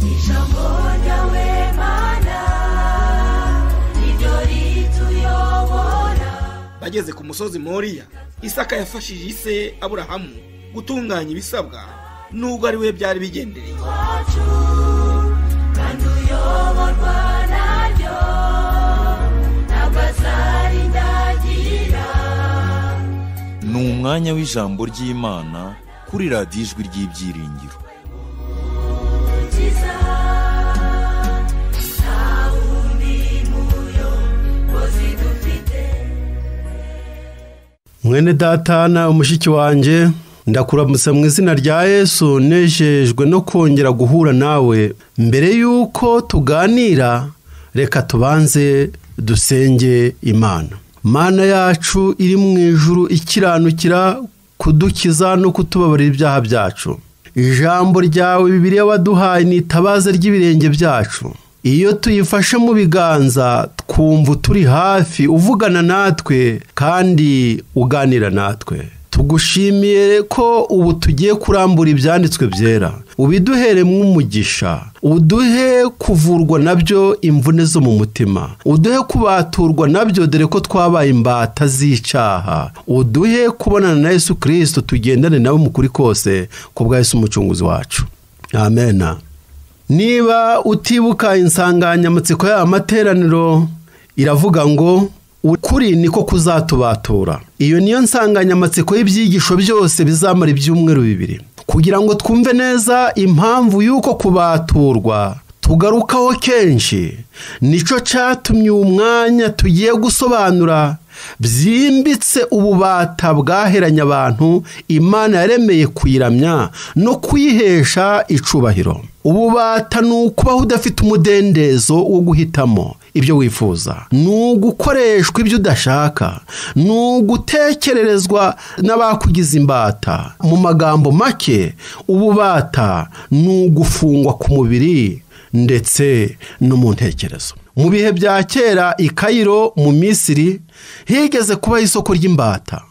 Nabona we mana idori tuyobora bageze ku musozi moriya isaka yafashije ise aburahamu gutunganya ibisabwa nubwo ari we byari bigendereye wacu kandi uyoborwa naryo ntabwo azarindagira ni umwanya w'ijambo ry'imana kuri radiyo ijwi ry'ibyiringiro ukiza nta wundi muyobozi dufite mwene datana umushiki wanjye ndakuramutsa mu izina rya yesu nejejwe no kongera guhura nawe mbere y'uko tuganira reka tubanze dusenge imana mana yacu iri mu ijuru ikiranukira kudukiza no kutubabarira ibyaha byacu ijambo ryawe bibiriya waduhaye ni itabaza ry'ibirenge byacu iyo tuyifashe mu biganza twumva turi hafi uvugana natwe kandi uganira natwe tugushimiye ko ubu tugiye kurambura ibyanditswe byera ubiduhere nk'umugisha uduhe kuvurwa nabyo imvune zo mu mutima uduhe kubaturwa nabyo dore ko twabaye imbata z'icyaha uduhe kubonana na yesu kirisito tugendane nawe mu kuri kose ku bwa yesu umucunguzi wacu amena niba utibuka insanganyamatsiko y'aya materaniro iravuga ngo ukuri niko kuzatubatura iyo niyo nsanganyamatsiko y'ibyigisho byose bizamara ibyumweru bibiri kugira ngo twumve neza impamvu y'uko kubaturwa tugarukaho kenshi nicyo cyatumye uwo mwanya tugiye gusobanura byimbitse ububata bwaheranye abantu imana yaremeye kuyiramya no kuyihesha icubahiro ububata ni ukubaho udafite umudendezo wo guhitamo ibyo wifuza ni ugukoreshwa ibyo udashaka ni ugutekererezwa n'abakugize imbata mu magambo make ububata ni ugufungwa ku mubiri ndetse no mu ntekerezo mu bihe bya kera i kayiro mu misiri higeze kubaho isoko ry'imbata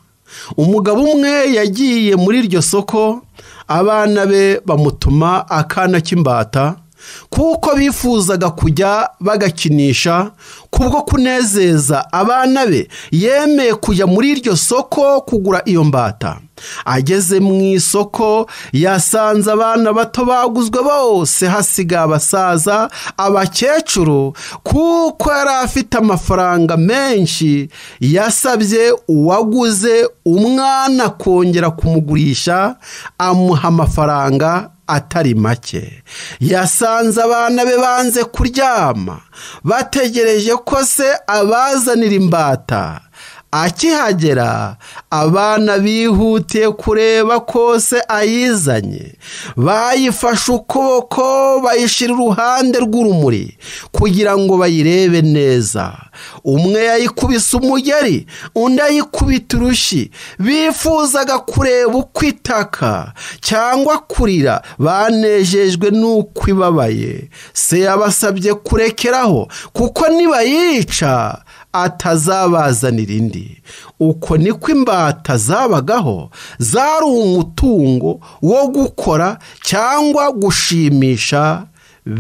umugabo umwe yagiye muri iryo soko abana be bamutuma akana k'imbata kuko bifuzaga kujya bagakinisha kubwo kunezeza abana be yemeye kujya muri iryo soko kugura iyo mbata ageze mu isoko yasanze abana bato baguzwe bose hasigaye abasaza abakecuru kuko yari afite amafaranga menshi yasabye uwaguze umwana kongera kumugurisha amuha amafaranga atari make yasanze abana be banze kuryama bategereje ko se abazanira imbata akihagera abana bihutiye kureba ko se ayizanye bayifashe ukuboko bayishyira iruhande rw'urumuri kugira ngo bayirebe neza umwe yayikubise umugeri undi ayikubita urushi bifuzaga kureba uko itaka cyangwa kurira banejejwe n'uko ibabaye se yabasabye kurekeraho kuko nibayica atazabazanira indi uko niko imbata zabagaho zari umutungo wo gukora cyangwa gushimisha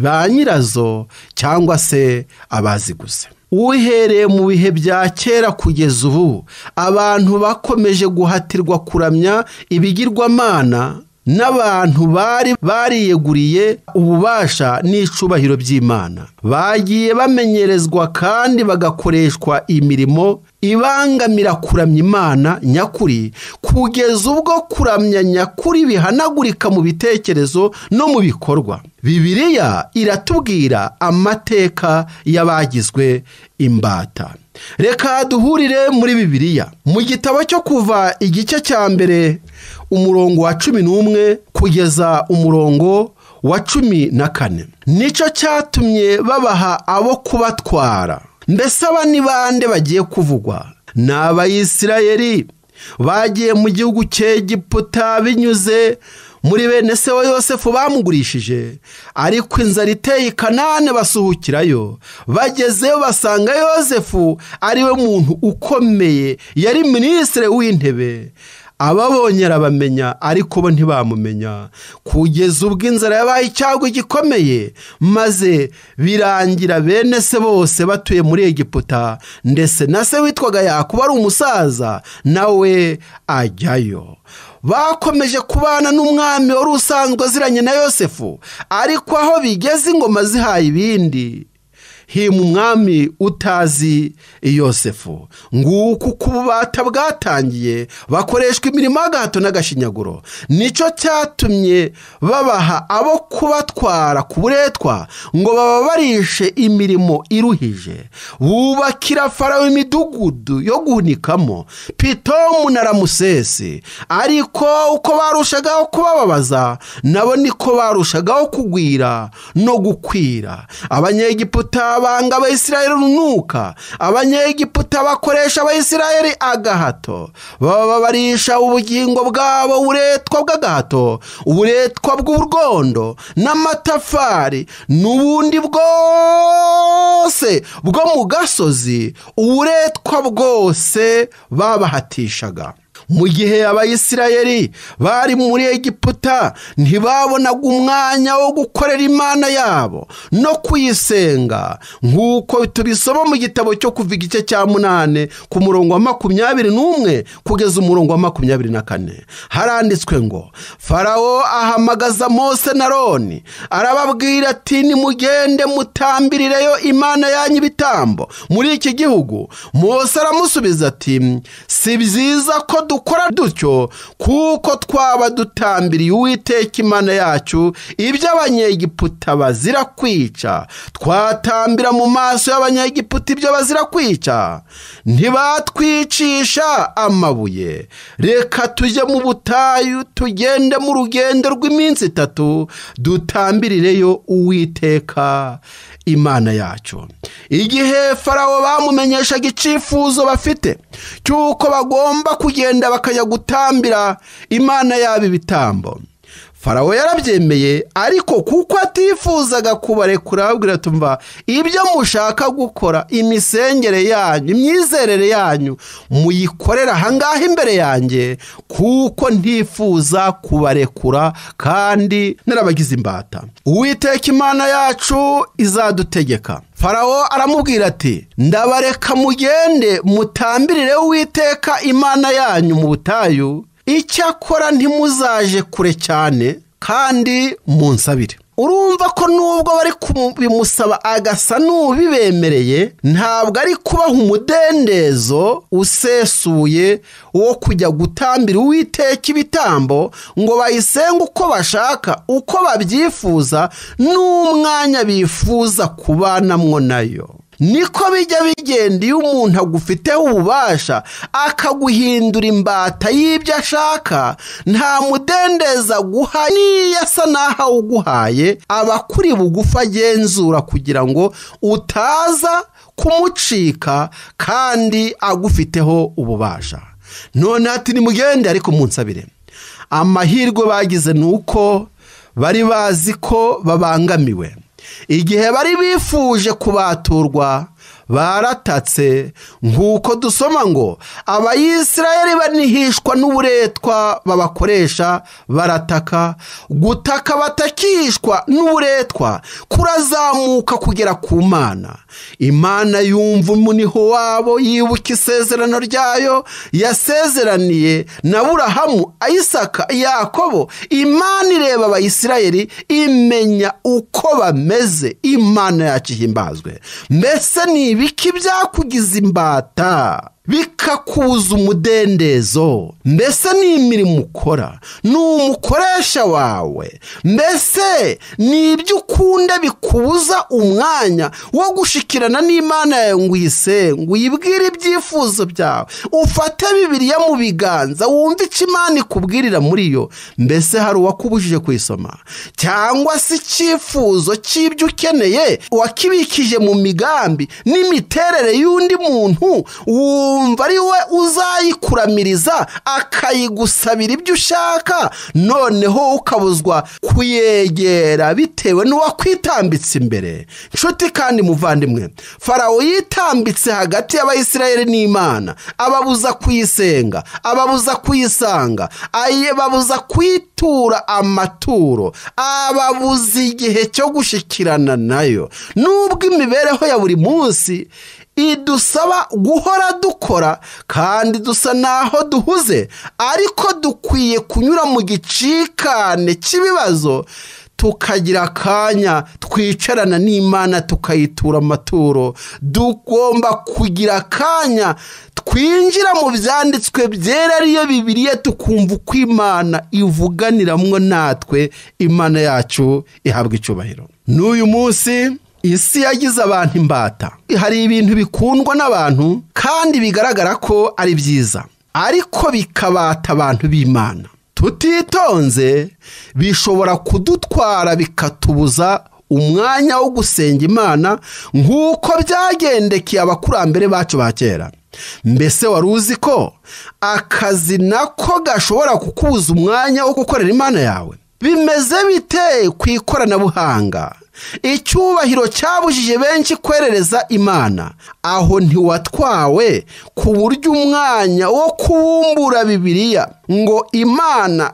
ba nyirazo cyangwa se abaziguze uhereye mu bihe bya kera kugeza ubu abantu bakomeje guhatirwa kuramya ibigirwamana n'abantu bari bariyeguriye ububasha n'icubahiro by'imana bagiye bamenyerezwa kandi bagakoreshwa imirimo ibangamira kuramya imana nyakuri kugeza ubwo kuramya nyakuri bihanagurika mu bitekerezo no mu bikorwa bibiliya iratubwira amateka y'abagizwe imbata reka duhurire muri bibiliya mu gitabo cyo kuva igice cya mbere umurongo wa cumi n'umwe kugeza umurongo wa cumi na kane nicyo cyatumye babaha abo kubatwara mbese aba ni bande bagiye kuvugwa ni abayisirayeri bagiye mu gihugu cy'egiputa binyuze muri bene se wa yosefu bamugurishije ariko inzara iteye kanani basuhukirayo bagezeyo basanga yosefu ari we muntu ukomeye yari minisitiri w'intebe ababonye arabamenya ariko bo ntibamumenya kugeza ubwo inzara yabaye icyago gikomeye maze birangira bene se bose batuye muri egiputa ndetse na se witwaga yakuba ari umusaza nawe ajyayo bakomeje kubana n'umwami wari usanzwe aziranye na yosefu ariko aho bigeze ingoma zihaye ibindi hima umwami utazi yosefu nguko uko ububata bwatangiye bakoreshwa imirimo y'agahato n'agashinyaguro nicyo cyatumye babaha abo kubatwara ku buretwa ngo bababarishe imirimo iruhije bubakira farawo imidugudu yo guhunikamo pitomu na ramusesi ariko uko barushagaho kubababaza nabo niko barushagaho kugwira no gukwira abanyegiputa banga abayisiraheli urunuka abanyegiputa bakoresha abayisiraheli agahato bababarisha ubugingo bwabo uburetwa bw'agahato uburetwa bw'urwondo n'amatafari n'ubundi bwose bwo mu gasozi uburetwa bwose babahatishaga mu gihe abayisirayeli bari muri egiputa ntibabonaga umwanya wo gukorera imana yabo no kuyisenga nk'uko tubisoma mu gitabo cyo kuva igice cya munani ku murongo wa makumyabiri n'umwe kugeza umurongo wa makumyabiri na kane haranditswe ngo farawo ahamagaza mose na roni arababwira ati nimugende mutambirireyo imana yanyu ibitambo muri iki gihugu mose aramusubiza ati si byiza ko dukora dutyo kuko twaba dutambiriye uwiteka imana yacu ibyo abanyegiputa bazira kwica twatambira mu maso y'abanyegiputa ibyo bazira kwica ntibatwicisha amabuye reka tujye mu butayu tugende mu rugendo rw'iminsi itatu dutambirireyo uwiteka imana yacu igihe farawo bamumenyeshaga icyifuzo bafite cy'uko bagomba kugenda bakajya gutambira imana yabo ibitambo farawo yarabyemeye ariko kuko atifuzaga kubarekura ababwira tumva ibyo mushaka gukora imisengere yanyu imyizerere yanyu muyikorere ahangaha imbere yanjye kuko ntifuza kubarekura kandi narabagize imbata uwiteka imana yacu izadutegeka farawo aramubwira ati ndabareka mugende mutambirire uwiteka imana yanyu mu butayu icyakora ntimuzaje kure cyane kandi munsabire urumva ko nubwo bari kubimusaba agasa n'ubibemereye ntabwo ari kubaha umudendezo usesuye wo kujya gutambira uwiteka ibitambo ngo bayisenge uko bashaka uko babyifuza n'umwanya bifuza kubanamwo nayo niko bijya bigenda iyo umuntu agufiteho ububasha akaguhindura imbata y'ibyo ashaka nta mudendeza aguha n'iyo asa n'aho awuguhaye aba kuri bugufi agenzura kugira ngo utaza kumucika kandi agufiteho ububasha none ati nimugende ariko munsabire amahirwe bagize ni uko bari bazi ko babangamiwe igihe bari bifuje kubaturwa baratatse nk'uko dusoma ngo abayisirayeli banihishwa n'uburetwa babakoresha barataka gutaka batakishwa n'uburetwa kurazamuka kugera ku mana imana yumva umuniho wabo yibuka isezerano ryayo yasezeraniye na burahamu ayisaka yakobo imana ireba abayisirayeli imenya uko bameze imana yacu ihimbazwe mbese ni ibiki byakugize imbata bikakuza umudendezo mbese ni imirimo ukora ni umukoresha wawe mbese ni ibyo ukunda bikubuza umwanya wo gushikirana n'imana yawe ngo uyisenge uyibwire ibyifuzo byawe ufate bibiriya mu biganza wumve icyo imana ikubwirira muri yo mbese hari uwakubujije kuyisoma cyangwa se icyifuzo cy'ibyo ukeneye wakibikije mu migambi n'imiterere y'undi muntu wumva ukumva ari we uzayikuramiriza akayigusabira ibyo ushaka noneho ukabuzwa kuyegera bitewe n'uwakwitambitse imbere nshuti kandi muvandimwe farawo yitambitse hagati y'abayisiraheli n'imana ababuza kuyisenga ababuza kuyisanga ababuza kuyitura amaturo ababuza igihe cyo gushyikirana nayo nubwo imibereho ya buri munsi idusaba guhora dukora kandi dusa n'aho duhuze ariko dukwiye kunyura mu gicikane cy'ibibazo tukagira akanya twicarana n'imana tukayitura amaturo tugomba kugira akanya twinjira mu byanditswe byera ariyo bibiriye tukumva uko imana ivuganiramwo natwe imana yacu ihabwa icyubahiro n'uyu munsi isi yagize abantu imbata hari ibintu bikundwa n'abantu kandi bigaragara ko ari byiza ariko bikabata abantu b'imana tutitonze bishobora kudutwara bikatubuza umwanya wo gusenga imana nk'uko byagendekeye abakurambere bacu ba kera mbese wari uzi ko akazi nako gashobora kukubuza umwanya wo gukorera imana yawe bimeze bite ku ikoranabuhanga icyubahiro cyabujije benshi kwerereza imana aho ntiwatwawe ku buryo umwanya wo kubumbura bibiliya ngo imana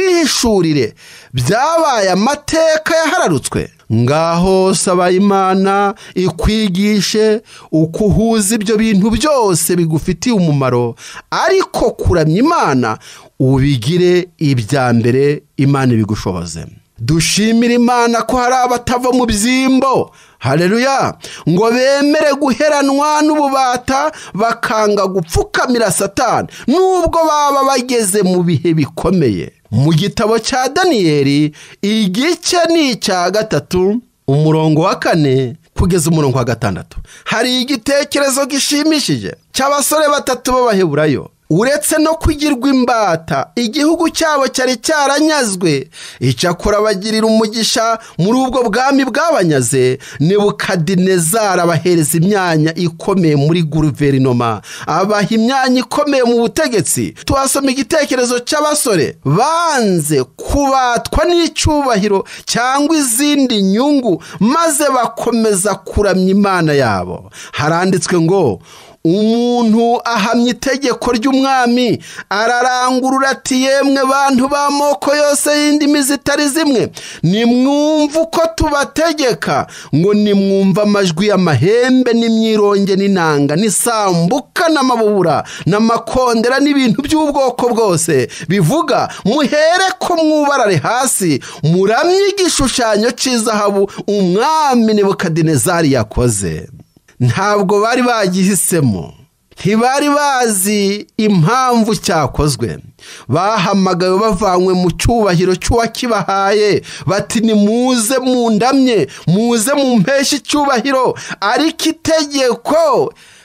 itwihishurire byabaye amateka yahararutswe ngaho saba imana ikwigishe uko uhuza ibyo bintu byose bigufitiye umumaro ariko kuramya imana ubigire ibya mbere imana ibigushoboze dushimire imana ko hari abatava mu byimbo hareruya ngo bemere guheranwa n'ububata bakanga gupfukamira satani nubwo baba bageze mu bihe bikomeye mu gitabo cya daniyeli igice ni icya gatatu umurongo wa kane kugeza umurongo wa gatandatu hari igitekerezo gishimishije cy'abasore batatu b'abaheburayo uretse no kugirwa imbata igihugu cyabo cyari cyaranyazwe icyakora bagirira umugisha muri ubwo bwami bwabanyaze nebukadinezara abahereza imyanya ikomeye muri guverinoma abaha imyanya ikomeye mu butegetsi tuhasoma igitekerezo cy'abasore banze kubatwa n'icyubahiro cyangwa izindi nyungu maze bakomeza kuramya imana yabo haranditswe ngo umuntu ahamya itegeko ry'umwami ararangurura ati yemwe bantu b'amoko yose y'indimi zitari zimwe nimwumve uko tubategeka ngo nimwumve amajwi y'amahembe n'imyironge n'inanga n'isambuka n'amabubura n'amakondera n'ibintu by'ubwoko bwose bivuga muhere ko mwubarare hasi muramye igishushanyo cy'izahabu umwami nebukadinezari yakoze ntabwo bari bagihisemo ntibari bazi impamvu cyakozwe bahamagawe bavanywe mu cyubahiro cy'uwakibahaye bati ni muze mundamye muze mu mpeshyi icyubahiro ariko itegeko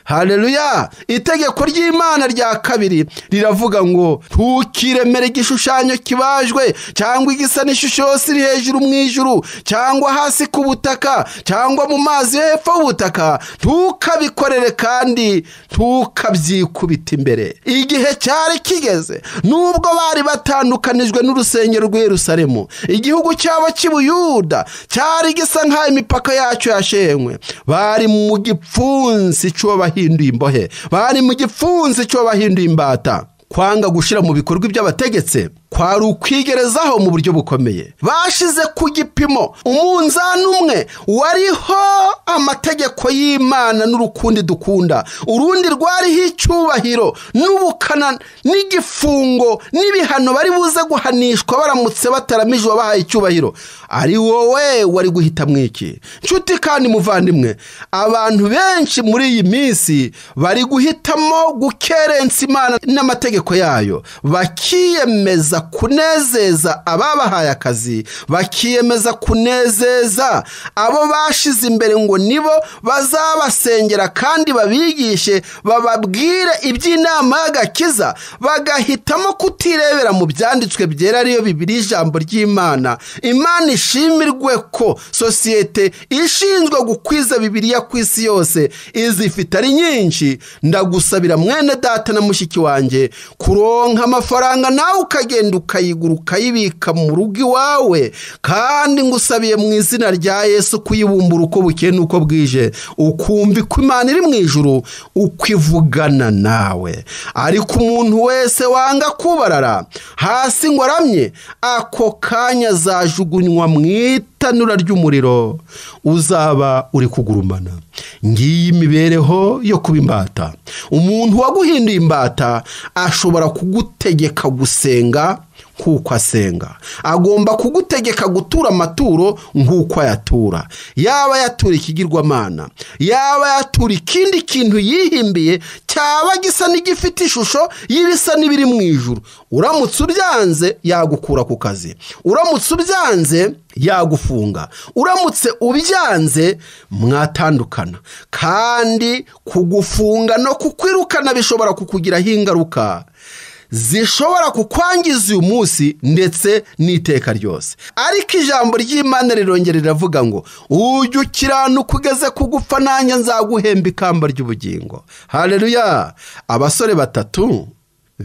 hareruya itegeko ry'imana rya kabiri riravuga ngo ntukiremere igishushanyo kibajwe cyangwa igisa n'ishusho yose iri hejuru mu ijuru cyangwa hasi ku butaka cyangwa mu mazi yo hepfo y'ubutaka ntukabikorere kandi ntukabyikubita imbere igihe cyari kigeze nubwo bari batandukanijwe n'urusengero rw'irusalemu igihugu cyabo cy'ubuyuda cyari gisa nk'aho imipaka yacyo yashenywe bari mu gipfunsi cy'uwabahiye imbohe bari mu gipfunsi cyo bahinduye imbata kwanga gushyira mu bikorwa ibyo bategetse kwari ukwigerezaho mu buryo bukomeye bashize ku gipimo umunzani umwe wariho amategeko y'imana n'urukundi dukunda urundi rwariho icyubahiro n'ubukana n'igifungo n'ibihano bari buze guhanishwa baramutse bataramije uwabahaye icyubahiro ari wowe wari guhitamo iki nshuti kandi muvandimwe abantu benshi muri iyi minsi bari guhitamo gukerensa imana n'amategeko yayo bakiyemeza bakiyemeza kunezeza ababahaye akazi bakiyemeza kunezeza abo bashize imbere ngo nibo bazabasengera kandi babigishe bababwire iby'inama y'agakiza bagahitamo kutirebera mu byanditswe byera ariyo bibiri ijambo ry'imana imana ishimirwe ko sosiyete ishinzwe gukwiza bibiriya ku isi yose izifite ari nyinshi ndagusabira mwene data na mushiki wanjye kuronka amafaranga nawe ukagenda ukayigura ukayibika mu rugo iwawe kandi ngusabiye mu izina rya yesu kuyibumbura uko bukeye n'uko bwije ukumva ko imana iri mu ijuru uko ivugana nawe ariko umuntu wese wanga kubarara hasi ngo aramye ako kanya azajugunywa mu itanura ry'umuriro uzaba uri kugurumana ngiyi imibereho yo kuba imbata umuntu waguhinduye imbata ashobora kugutegeka gusenga nk'uko asenga agomba kugutegeka gutura amaturo nk'uko ayatura yaba yatura ikigirwamana yaba yatura ikindi kintu yihimbiye cyaba gisa n'igifite ishusho y'ibisa n'ibiri mu ijuru uramutse ubyanze yagukura ku kazi uramutse ubyanze yagufunga uramutse ubyanze mwatandukana kandi kugufunga no kukwirukana bishobora kukugiraho ingaruka zishobora kukwangiza uyu munsi ndetse n'iteka ryose ariko ijambo ry'imana rirongera riravuga ngo ujye ukiranuka ugeze ku gupfa nanjye nzaguhemba ikamba ry'ubugingo hareruya abasore batatu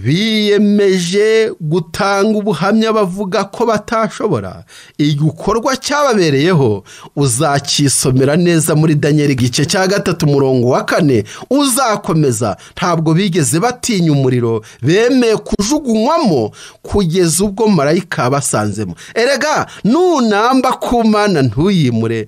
biyemeje gutanga ubuhamya bavuga ko batashobora igikorwa cyababereyeho uzacyisomera neza muri daniel igice cya gatatu umurongo wa kane uzakomeza ntabwo bigeze batinya umuriro bemeye kujugunywamo kugeza ubwo marayika basanzemo erega nunamba ku mana ntuyimure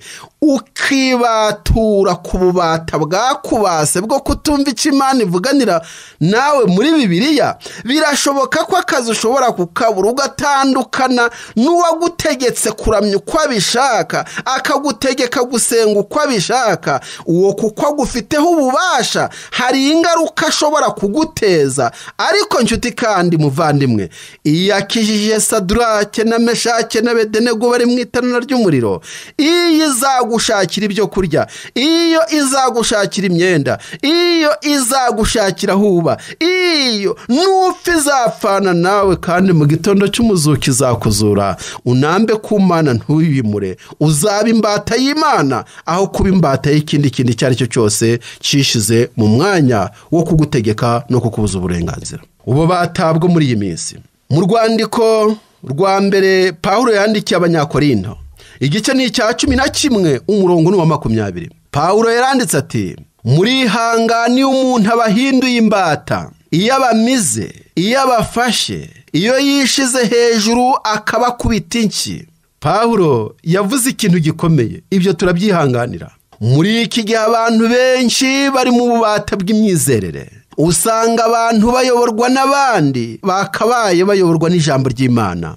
ukibatura ku bubata bwakubase bwo kutumva icyo imana ivuganira nawe muri bibiliya birashoboka ko akazi ushobora kukabura ugatandukana n'uwagutegetse kuramya uko abishaka akagutegeka gusenga uko abishaka uwo kuko agufiteho ububasha hari ingaruka ashobora kuguteza ariko nshuti kandi muvandimwe iyo akijije sadurake na meshake na bedenego bari mu itanura ry'umuriro iyo izagu izagushakira ibyo kurya iyo izagushakira imyenda iyo izagushakira aho uba iyo n'upfa izapfana nawe kandi mu gitondo cy'umuzuki izakuzura unambe ku mana ntuyimure uzaba imbata y'imana aho kuba imbata y'ikindi kintu icyo ari cyo cyose cyishize mu mwanya wo kugutegeka no kukubuza uburenganzira ubu batabwo muri iyi minsi mu rwandiko rwa mbere pawulo yandikiye abanyakorinto igice ni icya cumi na kimwe umurongo ni uwa makumyabiri pawulo yaranditse ati murihangane iyo umuntu abahinduye imbata iyo abamize iyo abafashe iyo yishize hejuru akabakubita inshyi pawulo yavuze ikintu gikomeye ibyo turabyihanganira muri iki gihe abantu benshi bari mu bubata bw'imyizerere usanga abantu bayoborwa n'abandi bakabaye bayoborwa n'ijambo ry'imana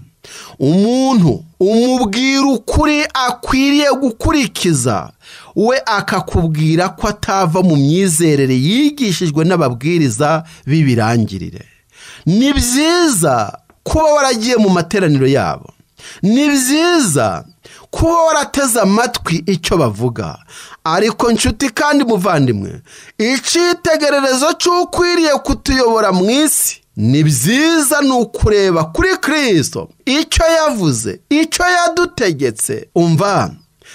umuntu umubwira ukuri akwiriye gukurikiza we akakubwira ko atava mu myizerere yigishijwe n'ababwiriza b'ibirangirire ni byiza kuba waragiye mu materaniro yabo ni byiza kuba warateze amatwi icyo bavuga ariko nshuti kandi muvandimwe icyitegererezo cy'ukwiriye kutuyobora mu isi ni byiza ni ukureba kuri kirisito icyo yavuze icyo yadutegetse umva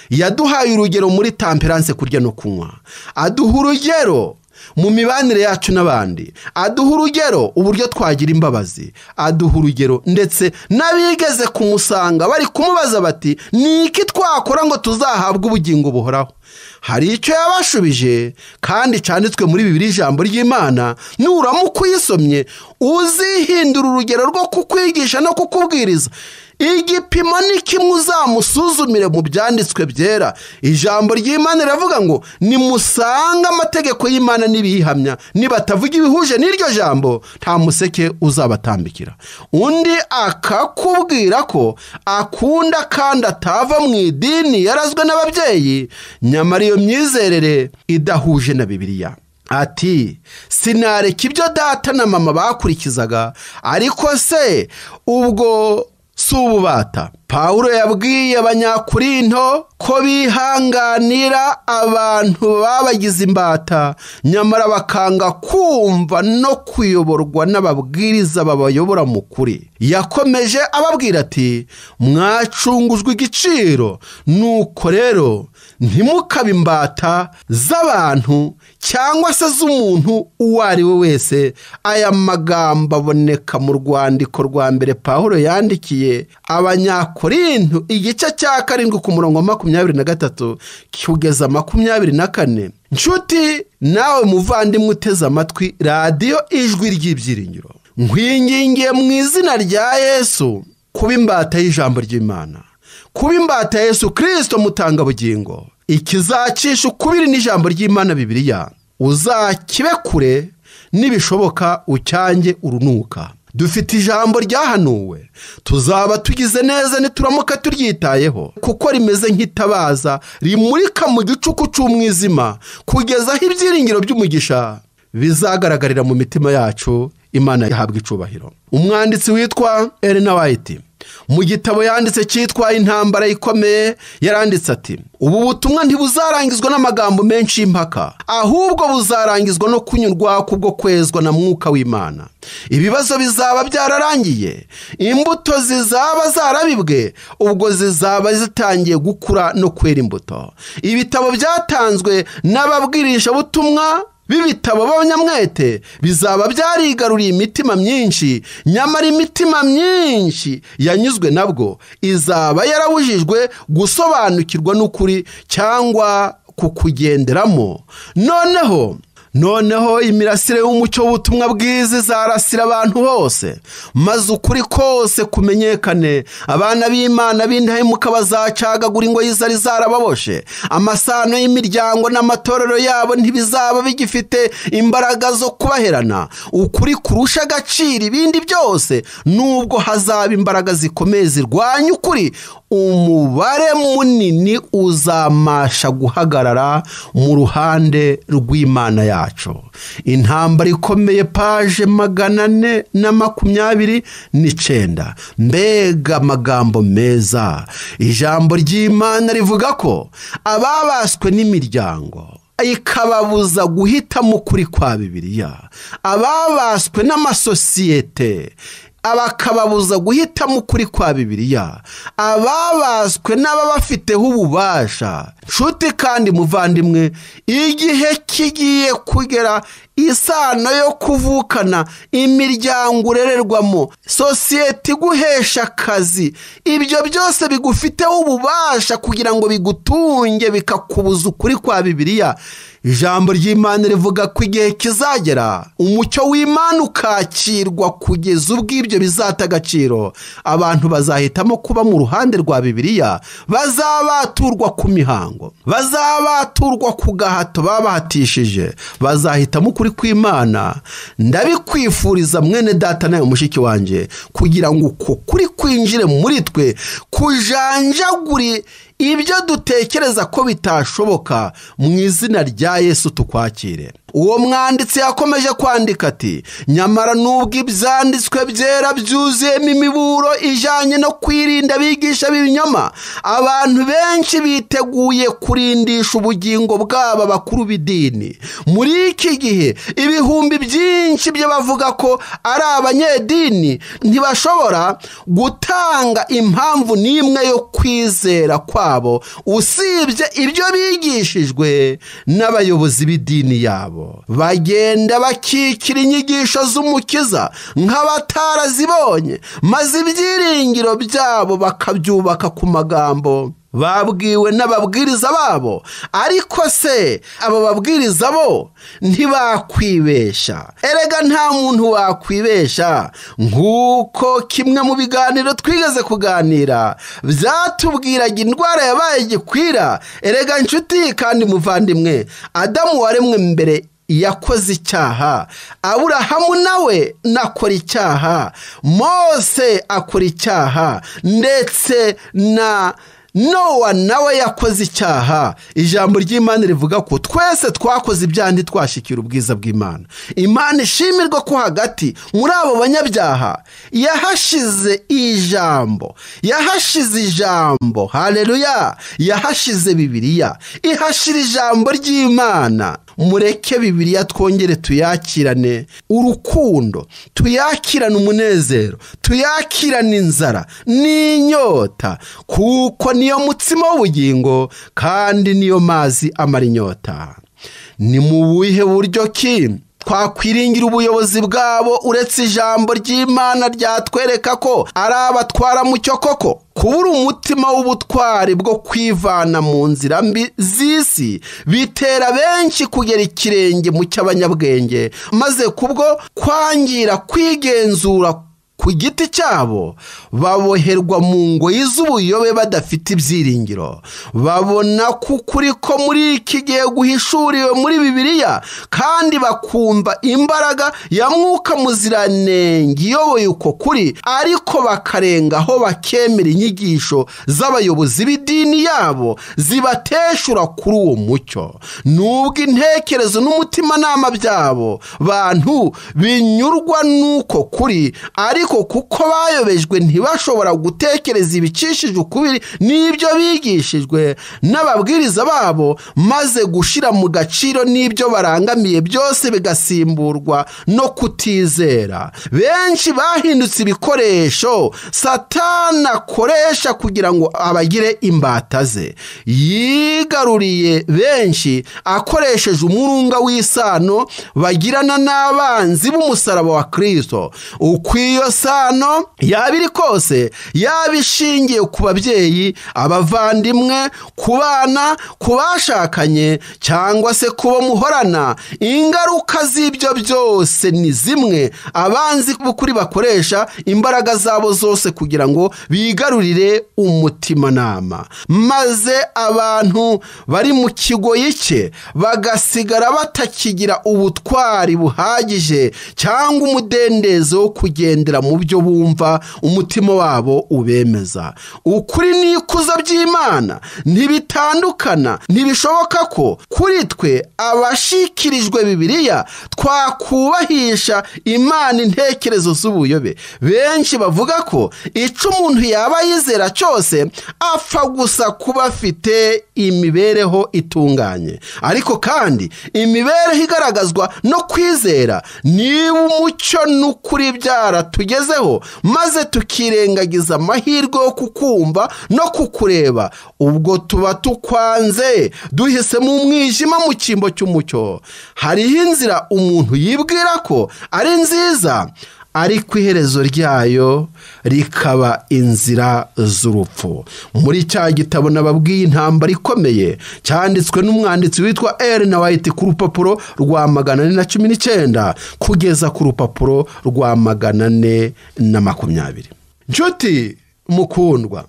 yaduhaye urugero muri tamperanse kurya no kunywa aduha urugero mu mibanire yacu n'abandi aduha urugero uburyo twagira imbabazi aduha urugero ndetse n'abigeze kumusanga bari kumubaza bati ni iki twakora ngo tuzahabwe ubugingo buhoraho hari icyo yabashubije kandi cyanditswe muri bibiri ijambo ry'imana nuramuka uyisomye uzihindura urugero rwo kukwigisha no kukubwiriza igipimo ni kimwe uzamusuzumire mu byanditswe byera ijambo ry'imana riravuga ngo nimusanga amategeko y'imana n'ibiyihamya nibatavuga ibihuje n'iryo jambo nta museke uzabatambikira undi akakubwira ko akunda kandi atava mu idini yarazwe n'ababyeyi nyamara iyo myizerere idahuje na bibiliya ati sinareka ibyo data na mama bakurikizaga ariko se ubwo si ububata pawulo yabwiye abanyakurinto ko bihanganira abantu babagize imbata nyamara bakanga kumva no kuyoborwa n'ababwiriza babayobora mu kuri yakomeje ababwira ati mwacunguzwa igiciro nuko rero ntimukabe imbata z'abantu cyangwa se z'umuntu uwo ari we wese aya magambo aboneka mu rwandiko rwa mbere pawulo yandikiye abanyakorintu igice cya karindwi ku murongo wa makumyabiri na gatatu kugeza makumyabiri na kane nshuti nawe muvandimwe uteze amatwi radiyo ijwi ry'ibyiringiro nkwingingiye mu izina rya yesu kuba imbata y'ijambo ry'imana kuba imbata ya yesu kirisito mutanga bugingo ikizacisha ukubiri n'ijambo ry'imana bibiriya uzakibe kure nibishoboka ucyange urunuka dufite ijambo ryahanuwe tuzaba tugize neza nituramuka turyitayeho kuko rimeze nk'itabaza rimurika mu gicuku cy'umwijima kugeza aho ibyiringiro by'umugisha bizagaragarira mu mitima yacu imana yahabwa icubahiro umwanditsi witwa Elena White mu gitabo yanditse cyitwa intambara ikomeye yaranditse ati ubu butumwa ntibuzarangizwa n'amagambo menshi y'impaka ahubwo buzarangizwa no kunyurwa kubwo kwezwa na mwuka w'imana ibibazo bizaba byararangiye imbuto zizaba zarabibwe ubwo zizaba zitangiye gukura no kwera imbuto ibitabo byatanzwe n'ababwirishabutumwa b'ibitabo b'abanyamwete bizaba byarigaruriye imitima myinshi nyamara imitima myinshi yanyuzwe nabwo izaba yarabujijwe gusobanukirwa n'ukuri cyangwa kukugenderamo noneho noneho imirasire y'umucyo w'ubutumwa bwiza izarasira abantu bose maze ukuri kose kumenyekane abana b'imana b'indahemuka bazacagagura ingoyi zari zarababoshe amasano y'imiryango n'amatorero yabo ntibizaba bigifite imbaraga zo kubaherana ukuri kurusha agaciro ibindi byose nubwo hazaba imbaraga zikomeye zirwanya ukuri umubare munini uzamasha guhagarara mu ruhande rw'imana yacu intambara ikomeye paje magana ane na makumyabiri n'icyenda mbega amagambo meza ijambo ry'imana rivuga ko ababaswe n'imiryango ikababuza guhitamo ukuri kwa bibiliya ababaswe n'amasosiyete abakababuza guhitamo ukuri kwa bibiliya ababaswe n'ababafiteho ububasha nshuti kandi muvandimwe igihe kigiye kugera isano yo kuvukana imiryango urererwamo sosiyete iguhesha akazi ibyo byose bigufiteho ububasha kugira ngo bigutunge bikakubuza ukuri kwa bibiliya ijambo ry'imana rivuga ko igihe kizagera umucyo w'imana ukakirwa kugeza ubwo ibyo bizata agaciro abantu bazahitamo kuba mu ruhande rwa bibiliya bazabaturwa ku mihango bazabaturwa ku gahato babahatishije bazahitamo ukuri kw'imana ndabikwifuriza mwene data nawe mushiki wanjye kugira ngo uko kuri kwinjire muri twe kujanjagure ibyo dutekereza ko bitashoboka mu izina rya yesu tukwakire uwo mwanditsi yakomeje kwandika ati nyamara nubwo ibyanditswe byera byuzuyemo imiburo ijyanye no kwirinda abigisha b'ibinyoma abantu benshi biteguye kurindisha ubugingo bw'aba bakuru b'idini muri iki gihe ibihumbi byinshi by'abavuga ko ari abanyedini ntibashobora gutanga impamvu n'imwe yo kwizera kwa usibye ibyo bigishijwe n'abayobozi b'idini yabo bagenda bakikira inyigisho z'umukiza nk'abatarazibonye maze ibyiringiro byabo bakabyubaka ku magambo babwiwe n'ababwiriza babo ariko se abo babwiriza bo ntibakwibesha erega nta muntu wakwibesha nk'uko kimwe mu biganiro twigeze kuganira byatubwiraga indwara yabaye gikwira erega nshuti kandi muvandimwe adamu waremwe mbere yakoze icyaha aburahamu nawe nakora icyaha mose akora icyaha ndetse na nowa nawe yakoze icyaha ijambo ry'imana rivuga ko twese twakoze ibyaha ntitwashikire ubwiza bw'imana imana ishimirwa ko hagati muri abo banyabyaha yahashize ijambo yahashize ijambo hareruya yahashize bibiriya ihashira ijambo ry'imana mureke bibiriya twongere tuyakirane urukundo tuyakirane umunezero tuyakirane inzara n'inyota kuko niyo mutsima w'ubugingo kandi niyo mazi amara inyota ni mu buhe buryo ki twakwiringira ubuyobozi bwabo uretse ijambo ry'imana ryatwereka ko ari abatwara mucyo koko kubura umutima w'ubutwari bwo kwivana mu nzira mbi z'isi bitera benshi kugera ikirenge mu cy'abanyabwenge maze kubwo kwangira kwigenzura ku giti cyabo baboherwa mu ngoyi z'ubuyobe badafite ibyiringiro babona ko ukuri ko muri iki gihe guhishuriwe muri bibiliya kandi bakumva imbaraga ya mwuka muziranenge iyoboye uko kuri ariko bakarengaho bakemera inyigisho z'abayobozi b'idini yabo zibateshura kuri uwo mucyo nubwo intekerezo n'umutimanama byabo bantu binyurwa n'uko kuri ariko ariko kuko bayobejwe ntibashobora gutekereza ibicishije ukubiri n'ibyo bigishijwe n'ababwiriza babo maze gushyira mu gaciro n'ibyo barangamiye byose bigasimburwa no kutizera benshi bahindutse ibikoresho satana akoresha kugira ngo abagire imbata ze yigaruriye benshi akoresheje umurunga w'isano bagirana n'abanzi b'umusaraba wa kirisito ukwiyo sano yaba iri kose yaba ishingiye ku babyeyi abavandimwe ku bana ku bashakanye cyangwa se ku bo muhorana ingaruka z'ibyo byose ni zimwe abanzi b'ukuri bakoresha imbaraga zabo zose kugira ngo bigarurire umutimanama maze abantu bari mu kigoyi cye bagasigara batakigira ubutwari buhagije cyangwa umudendezo wo kugendera mu byo bumva umutima wabo ubemeza ukuri n'ikuzo by'imana ntibitandukana ntibishoboka ko kuri twe abashikirijwe bibiliya twakubahisha imana intekerezo z'ubuyobe benshi bavuga ko icyo umuntu yaba yizera cyose apfa gusa kuba afite imibereho itunganye ariko kandi imibereho igaragazwa no kwizera niba umucyo n'ukuri byara tugezeho maze tukirengagiza amahirwe yo kukumva no kukureba ubwo tuba tukwanze duhisemo umwijima mu cyimbo cy'umucyo hariho inzira umuntu yibwira ko ari nziza ariko iherezo ryayo rikaba inzira z'urupfu muri cya gitabo nababwiye intambara ikomeye cyanditswe n'umwanditsi witwa Elena White ku rupapuro rwa magana ane na cumi n'icyenda kugeza ku rupapuro rwa magana ane na makumyabiri nshuti mukundwa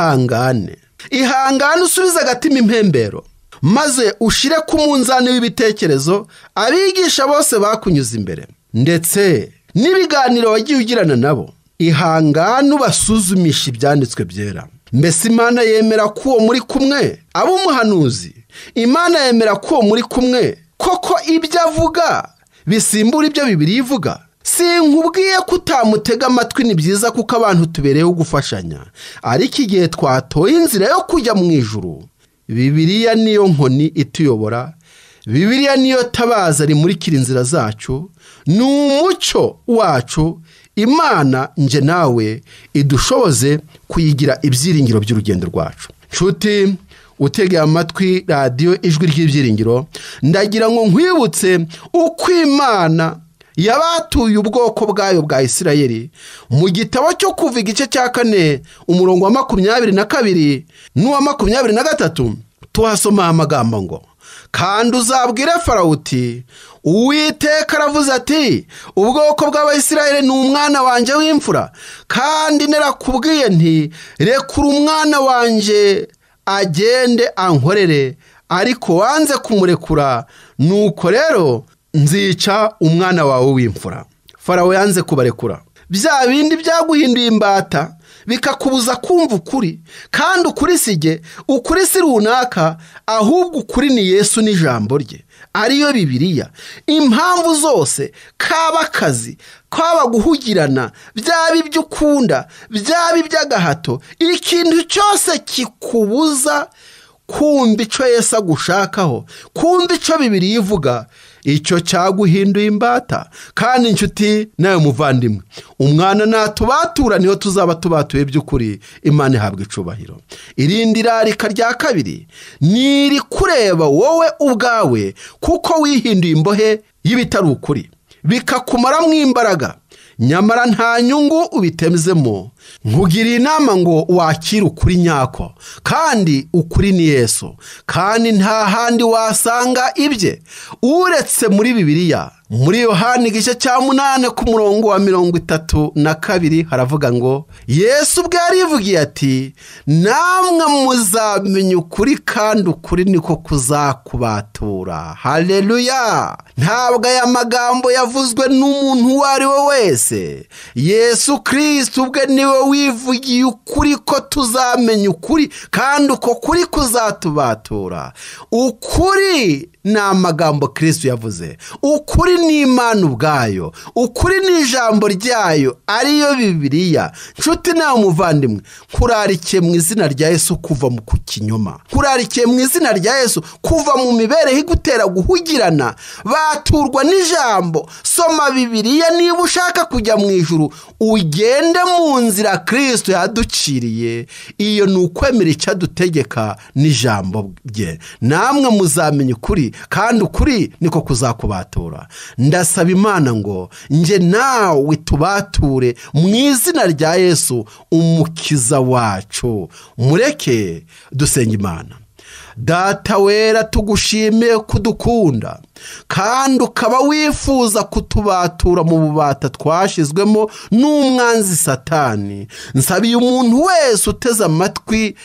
ihangane ihangane usubize agatima impembero maze ushire ku munzani w'ibitekerezo abigisha bose bakunyuze imbere ndetse n'ibiganiro wagiye ugirana nabo ihangane ubasuzumisha ibyanditswe byera mbese imana yemera ko uwo muri kumwe aba umuhanuzi imana yemera ko uwo muri kumwe koko ibyo avuga bisimbura ibyo bibiri ivuga sinkubwiye ko utamutega amatwi ni byiza kuko abantu tubereyeho gufashanya ariko igihe twatoye inzira yo kujya mu ijuru bibiriya niyo nkoni ituyobora bibiriya niyo tabaza rimurikira inzira zacu ni umucyo wacu imana nje nawe idushoboze kuyigira ibyiringiro by'urugendo rwacu nshuti utegeye amatwi radiyo ijwi ry'ibyiringiro ndagira ngo nkwibutse uko imana yabatuye ubwoko bwayo bwa isirayeli mu gitabo cyo kuva igice cya kane umurongo wa makumyabiri na kabiri n'uwa makumyabiri na gatatu tuhasoma amagambo ngo kandi uzabwire farawo uti uwiteka aravuze ati ubwoko bw'abayisirayeli ni umwana wanjye w'imfura kandi nerakubwiye nti rekura umwana wanjye agende ankorere ariko wanze kumurekura nuko rero nzica umwana wawe w'imfura farawo yanze kubarekura bya bindi byaguhinduye imbata bikakubuza kumva ukuri kandi ukuri si jye ukuri si runaka ahubwo ukuri ni yesu n'ijambo rye ariyo bibiriya impamvu zose kaba akazi kaba guhugirana byaba ibyo ukunda byaba iby'agahato ikintu cyose kikubuza kumva icyo Yesu agushakaho kumva icyo bibiri ivuga icyo cyaguhinduye imbata kandi inshuti nawe muvandimwe umwana natubatura niho tuzaba tubatuye by'ukuri imana ihabwa icubahiro irindi rarika rya kabiri ni irikureba wowe ubwawe kuko wihinduye imbohe y'ibitari ukuri bikakumaramo imbaraga nyamara nta nyungu ubitemzemo nkugiriye inama ngo wakire ukuri nyako kandi ukuri ni yesu kandi nta handi wasanga ibye uretse muri bibiliya muri yohani igice cya munani ku murongo wa mirongo itatu na kabiri haravuga ngo yesu ubwe yarivugiye ati namwe muzamenya ukuri kandi ukuri niko kuzakubatura hareruya ntabwo aya magambo yavuzwe n'umuntu uwo ari we wese yesu kirisiti ubwe niwe wivugiye ukuri ko tuzamenya ukuri kandi uko kuri kuzatubatura ukuri ni amagambo kirisiti yavuze ukuri ni imana ubwayo ukuri ni ijambo ryayo ariyo bibiliya nshuti nawe muvandimwe kurarikiye mu izina rya yesu kuva mu kinyoma kurarikiye mu izina rya yesu kuva mu mibereho igutera guhugirana baturwa n'ijambo soma bibiliya niba ushaka kujya mu ijuru ugende mu nzira kirisito yaduciriye iyo ni ukwemera icyo adutegeka n'ijambo rye namwe muzamenya ukuri kandi ukuri niko kuzakubatura ndasaba imana ngo nge nawe tubature mu izina rya yesu umukiza wacu mureke dusenga imana data wera tugushimiye kudukunda kandi ukaba wifuza kutubatura mu bubata twashyizwemo n'umwanzi satani nsabiye umuntu wese uteze amatwi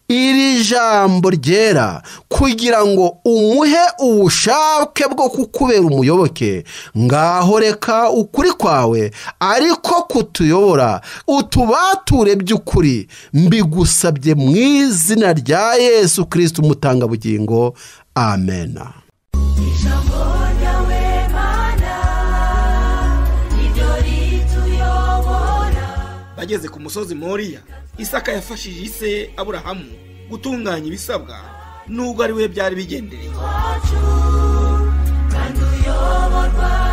iri jambo ryera kugira ngo umuhe ubushake bwo kukubera umuyoboke ngaho reka ukuri kwawe ariko kutuyobora utubature by'ukuri mbigusabye mu izina rya yesu kirisiti umutangabugingo amena ijambo ryawe mana niryo rituyobora bageze ku musozi moriya isaka yafashije ise aburahamu gutunganya ibisabwa n'ubwo ari we byari bigendereye wacu kandi uyoborwa